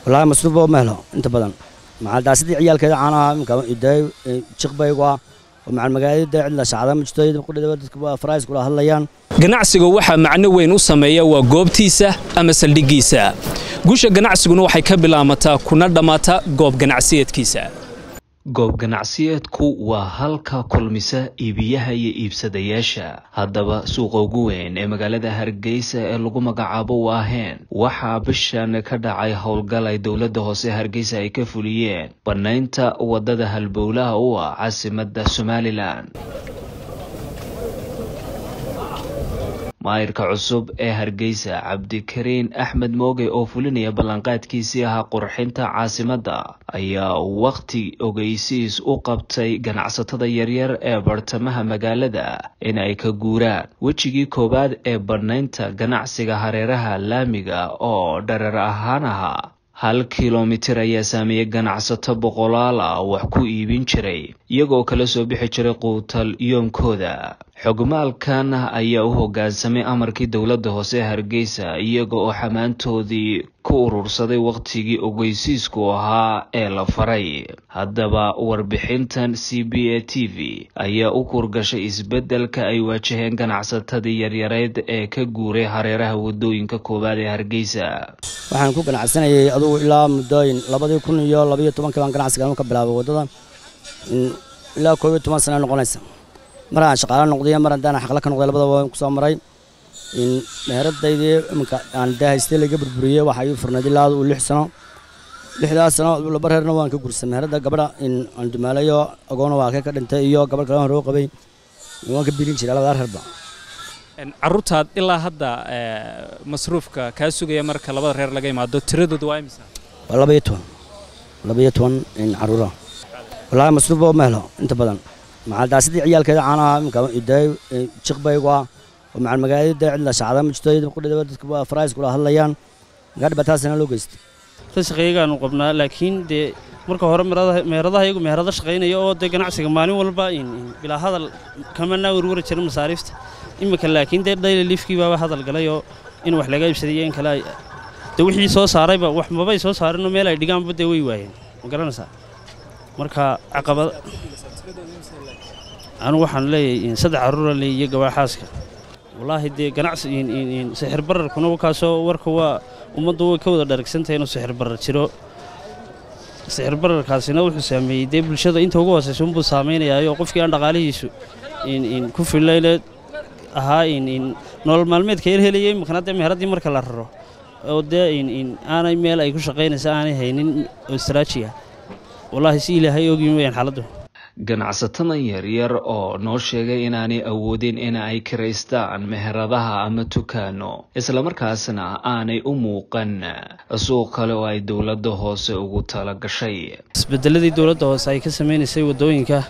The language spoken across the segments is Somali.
wallaahi masruufba ma helo inta badan macaldaasidii ciyaalkeeda caanaha imka iday jiqbaygu ah oo macal magaalada cidla shacda ma jirto qudhidaba dadka farays kula hadlayaan ganacsiga waxaa macno weyn u sameeya waa goobtiisa ama saldhiggiisa guusha ganacsiguna waxay ka bilaamataa kuna dhammaataa goob ganacsiyeedkiisa goob ganacsiyeedku waa halka kulmisa iibiyaha iyo iibsadayaasha haddaba suuqa ugu weyn ee magaalada hargeysa ee lagu magacaabo waaheen waxaa bishan ka dhacay howlgal ay dowladda hoose hargeysa ay ka fuliyeen bannaynta waddada halbowlaha u ah caasimadda somalilan maayirka cusub ee hargeysa cabdikariin axmed mooge oo fulinaya ballanqaadkiisii ahaa qurxinta caasimadda ayaa wakhti ogeysiis u qabtay ganacsatada yaryar ee bartamaha magaalada in ay ka guuraan wejigii koowaad ee bannaynta ganacsiga hareeraha laamiga oo dhareer ahaan ahaa hal kilomitir ayaa saameeyey ganacsato boqolaal ah wax ku iibin jiray iyagoo kala soo bixi jiray quutal yoomkooda xogmaalkan ayaa u hoggaansamay amarkii dowladda hoose hargeysa iyaga oo xamaantoodii ku urursaday wakhtigii ogeysiisku ahaa ee la faray haddaba warbixintan c b a t v ayaa u kurgashay isbeddelka ay waajaheen ganacsatadii yaryareed ee ka guuray hareeraha waddooyinka koowaad ee hargeysa waxaan ku ganacsanayay adugu ilaa muddooyin labadii kun iyo labayo tobankii baan ganacsiga ka bilaabay waddada ilaa koob iyo toban sana noqonaysa mar aan shaqaalo noqday mar haddaan xaqla ka noqday labadaba waan kusoo maray meheradaydii iminka aan dee haystay laga burburiyey waxaa ii furnayd ilaa uu lix sano lixdaas sano laba reerna waan ka gursay meherada gabadha aan dumaalayo agoona waa ka ka dhintay iyo gabadh kale aan roo qabay waan ka birin jiray labadaa reerba caruurtaad ilaa hadda masruufka kaa sugaya marka labada reer laga imaado tiradooda waa imisa waa laba iyo toban laba iyo toban caruura wallaahi masruufba ma helo inta badan macaldaasidii ciyaalkeeda caanaha imka iday jiqbaygu ah oo macal magaalada cidla shacda ma jirto qudhidaba dadka farays kula hadlayaan magaa dhibaatadaasina loo geystay shaqeeyagaanu qabnaa laakiin dee marka hore meheradaha iyagu meherado shaqaynaya oo dee ganacsiga maalin walba bilaa hadal kamanaa werwari jira masaariifta imika laakiin dee dhayli liifkii baaba hadal galayoo in wax laga iibsadaiyo in kale de wixii soo saarayba wax mabay soo saarinoo meel ay dhigaanba dee way waayeen ma garanaysaa marka caqabad anigu waxaan leeyahay saddex carruura leey iyo gabaaxaaska wallaahi dee ganacsi sixir bararkuna kaasoo warka waa ummaddu way ka wada dharagsantahay inuu sixir barar jiro sixir bararkaasina wuxuu saameeyey dee bulshada inta ugu hoosaysa unbuu saamaynayaayoo qofkii aan dhaqaalihiisu ku fillayne ahaa nolol maalmeedka yar helaya imikana dee meheradii marka la raro oo dee aanay meel ay ku shaqaynaysa aanay haynin ostraajiya wallaahi si ilaahay ogyin weyaan xaaladdu ganacsatadan yaryar oo noo sheegay inaanay awoodin in ay kiraystaan meheradaha ama tukaano islamarkaasna aanay u muuqan suuq kale oo ay dowladda hoose ugu tala gashay isbedeladii dowladda hoose ay ka samaynaysay waddooyinka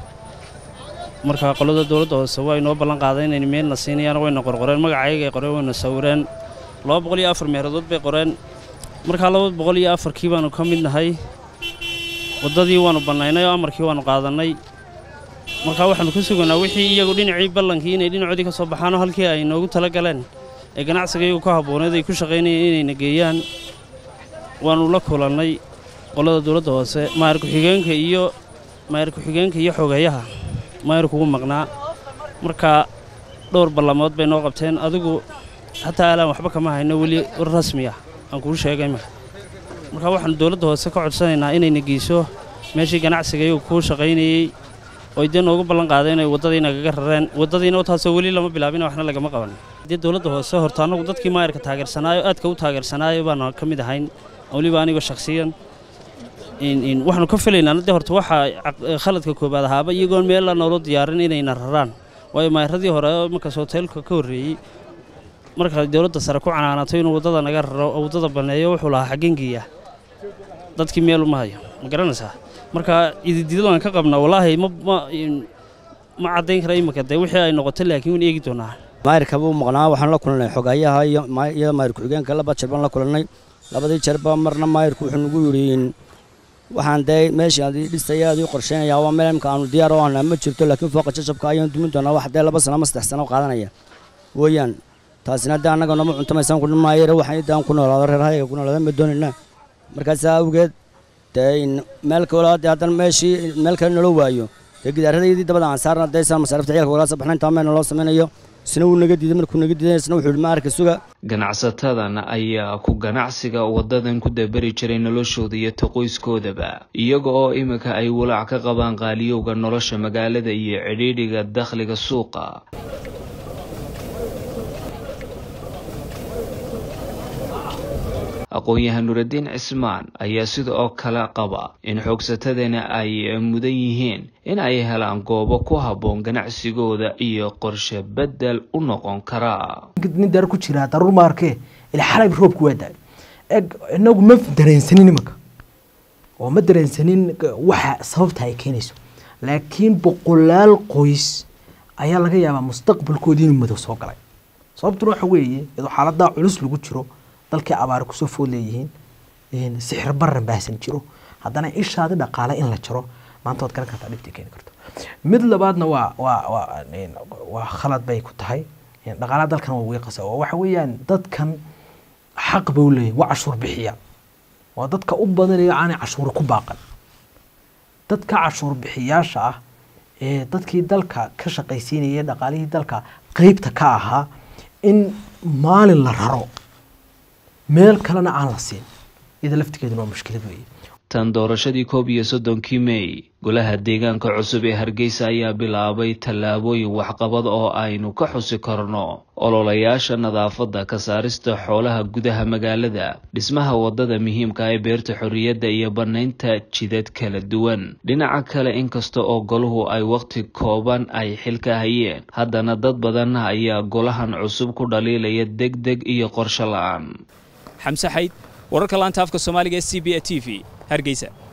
markaa qolada dowladda hoose waa inoo ballan qaaday inayna meelna siinayaan wayna qorqoreen magacayagay qoreen wayna sawireen laba boqol iyo afar meeradood bay qoreen markaa laba boqol iyo afarkii baanu ka mid nahay waddadii waannu bannaynay oo amarkii waannu qaadannay markaa waxaannu ka suganaa wixii iyagu dhinacii ballankii inay dhinacoodii ka soo baxaanoo halkii ay noogu tala galeen ee ganacsiga iyagu ka habbooneed ay ku shaqaynayeen inayna geeyaan waannu la kulannay qolada dowladda hoose maayir ku-xigeenka iyo maayir ku-xigeenka iyo xogeeyaha maayirku ugu maqnaa markaa dhowr ballamood bay noo qabteen adigu xataa alaan waxba kama hayno weli war rasmi ah aan kuu sheegay marka markaa waxaannu dowladda hoose ka codsanaynaa inayna geyso meeshii ganacsiga iyagu kuu shaqaynayey oy dee noogu ballan qaaday inay waddadii nagaga rareen waddadiina taasoo weli lama bilaabin waxna lagama qaban dee dowladda hoose horta annagu dadkii maayirka taageersanaayo aadka u taageersanaayo baana ka mid ahayn weliba anigoo shakhsiyan waxaanu ka filaynaa dee horta waxaa khaladka koobaad ahaaba iyagoon meella noolo diyaarin inayna raraan waayo maayiradii hore markaas hoteelka ka horreeyey marka dowladda sare ku canaanato inuu waddada naga raro oo waddada banneeyo wuxuu lahaa xaggengiiya dadkii meel uma hayo ma garanaysaa marka idididadaan ka qabnaa wallaahi ma ma caddayn kara imika dee wixii ay noqoto laakiin waan eegi doonaa maayirka buu maqnaa waxaan la kulannay xogayaha iyo maayir ku-xigeenka laba jeer baan la kulannay labadii jeerba marna maayirku wuxuu nagu yidhi waxaan dee meeshii aad dhistaya aad ii qorsheynayaa waa meel imka aanu diyaar oo ahnaa ma jirto laakiin fooqa jajabka ayaan dumin doonaa wax dee laba sano ama saddex sano qaadanaya weeyaan taasina dee annaga nooma cuntamaysan ku maayira waxaan daan ku noolaado reer hayaga ku noolaada ma doonaynaa markaasaa awgeed dee meel kale dee haddana meeshii meel kale naloo waayo dee gidaaradaydii dabada aan saarna daysaan masaarifta ciyalka walaasa baxna intaa meelna loo samaynayo isna wuu naga diiday markuu naga diiday isna wuxuu yidhi ma arka suga ganacsatadan ayaa ku ganacsiga wadadan ku daberi jiray noloshooda iyo taqoyskoodaba iyaga oo iminka ay walaac ka qabaan qaaliyowga nolosha magaalada iyo cidhiidhiga dakhliga suuqa aqoon-yahan nuraddiin cismaan ayaa sida oo kale qaba in xoogsatadana ay mudan yihiin in ay helaan goobo ku habboon ganacsigooda iyo qorshe beddel u noqon karaa nin daar ku jiraa daruur ma arkee ila xalay roobku waa daay eg inagu ma dareensanin imanka oo ma dareensanin waxa sababta ay keenayso laakiin boqolaal qoys ayaa laga yaabaa mustaqbalkoodii inuu madow soo galay sababtuna waxa weeye iyadoo xaaladaa culus lagu jiro dalkii abaari kusoo food leeyihiin sixir baran baahsan jiro haddana ishaadi dhaqaale in la jaro maanta waad garan kartaa dhibtii keeni karto mid labaadna waa waa waa waa khalad bay ku tahay dhaqaalaha dalkan waa wiiqasa oo waxa weeyaan dadkan xaq bay u leeyihin waa cashuur bixiya waa dadka u badanayo aanay cashuuri ku baaqan dadka cashuur bixiyaasha ah ee dadkii dalka ka shaqaysiinaya dhaqaalihii dalka qeybta ka ahaa in maalin la raro meel kalena aan la siin iyada laftigeeduna waa mushkilad weeye tan doorashadii koob iyo soddonkii mey golaha deegaanka cusub ee hargeysa ayaa bilaabay tallaabooyin waxqabad oo aynu ka xusi karno ololayaasha nadaafadda ka saarista xoolaha gudaha magaalada dhismaha waddada muhiimka ee beerta xorriyadda iyo bannaynta jidad kala duwan dhinaca kale inkasta oo golahu ay wakhti kooban ay xilka hayeen haddana dad badan ayaa golahan cusub ku dhaliilaya deg deg iyo qorsho la-aan xamse xayd wararka laanta afka soomaaliga ee c b a t v hargeysa